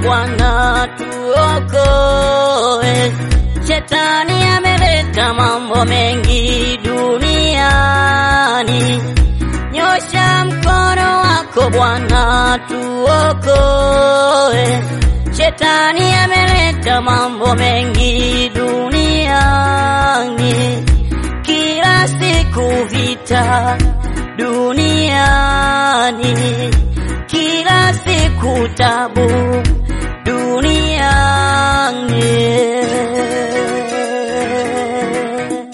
Bwana tuokoe. Shetani ameleta mambo mengi duniani, nyosha mkono wako Bwana tuokoe. Shetani ameleta mambo mengi duniani, kila siku vita duniani, kila siku tabu duniani.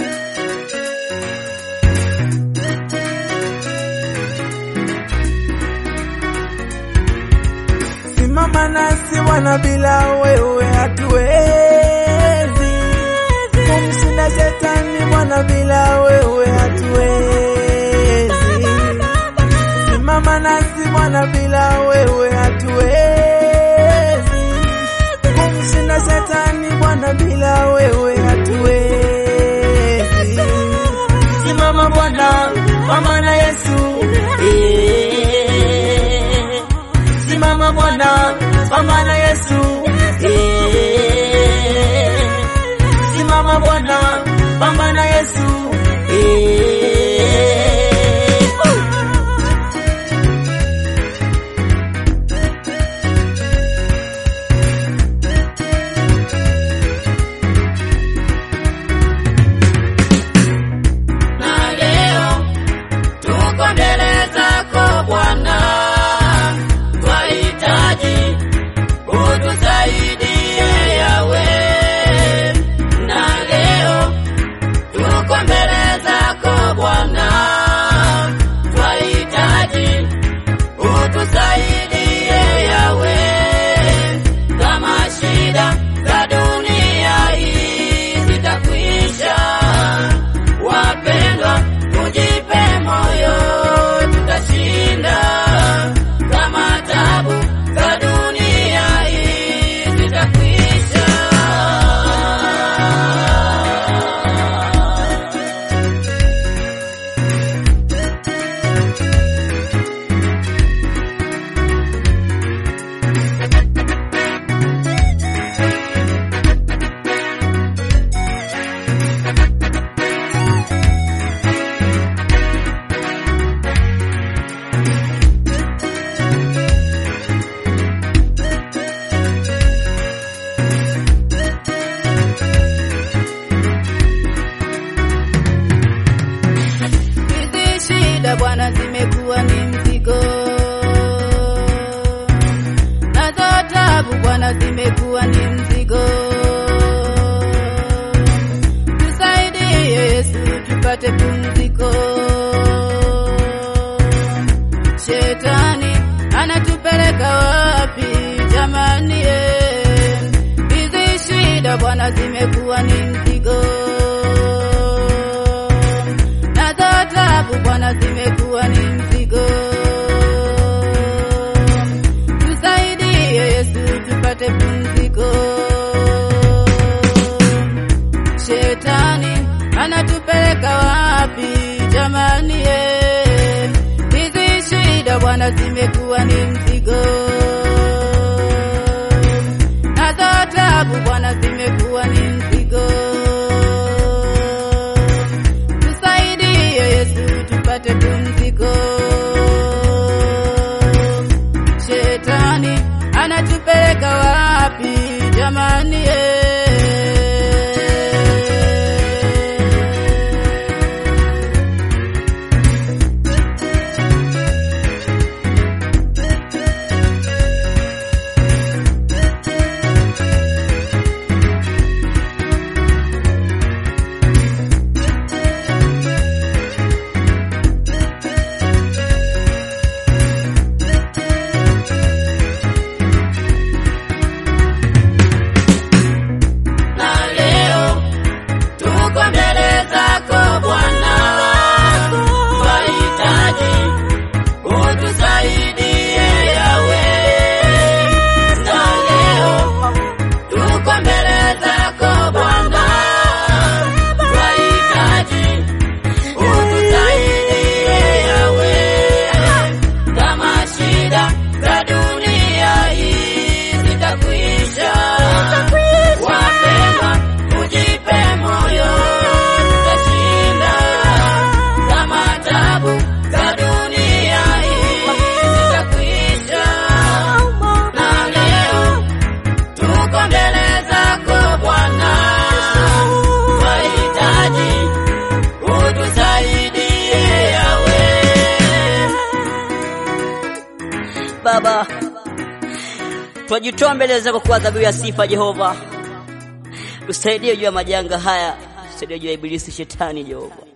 Simama nasi Bwana, bila wewe hatuwezi kumshinda shetani Bwana, bila wewe hatuwezi. Simama nasi Bwana, bila wewe hatuwezi kumshinda shetani Bwana, bila wewe hatuwezi. Simama Bwana, pambana Yesu, Eh, simama Bwana, pambana Yesu, eh, simama Bwana, pambana Yesu. eh. na leo tuko mbele zako Bwana, twahitaji utusaidie yawe. Na leo tuko mbele zako Bwana, twahitaji utusaidie yawe, kama shida za dunia hii zitakwisha Wapendwa, tujipe moyo, tutashinda. Kama tabu za dunia hii zitakwisha. Hizi shida Bwana zimekuwa ni mzigo, nazo tabu Bwana zimekuwa ni mzigo. Tusaidie Yesu tupate pumziko. Shetani anatupeleka wapi jamani? eh? Hizi shida Bwana zimekuwa ni mzigo nazo tabu Bwana zimekuwa ni mzigo. Tusaidie Yesu tupate pumziko. Shetani anatupeleka wapi jamani? eh? Hizi shida Bwana zimekuwa ni mzigo, nazo tabu Bwana zimekuwa ni mzigo tusaidie Yesu tupate pumziko. Shetani anatupeleka wapi jamani? eh? twajitoa mbele zako kwa adhabu ya sifa Jehova, tusaidie juu ya majanga haya, tusaidie juu ya ibilisi shetani Jehova.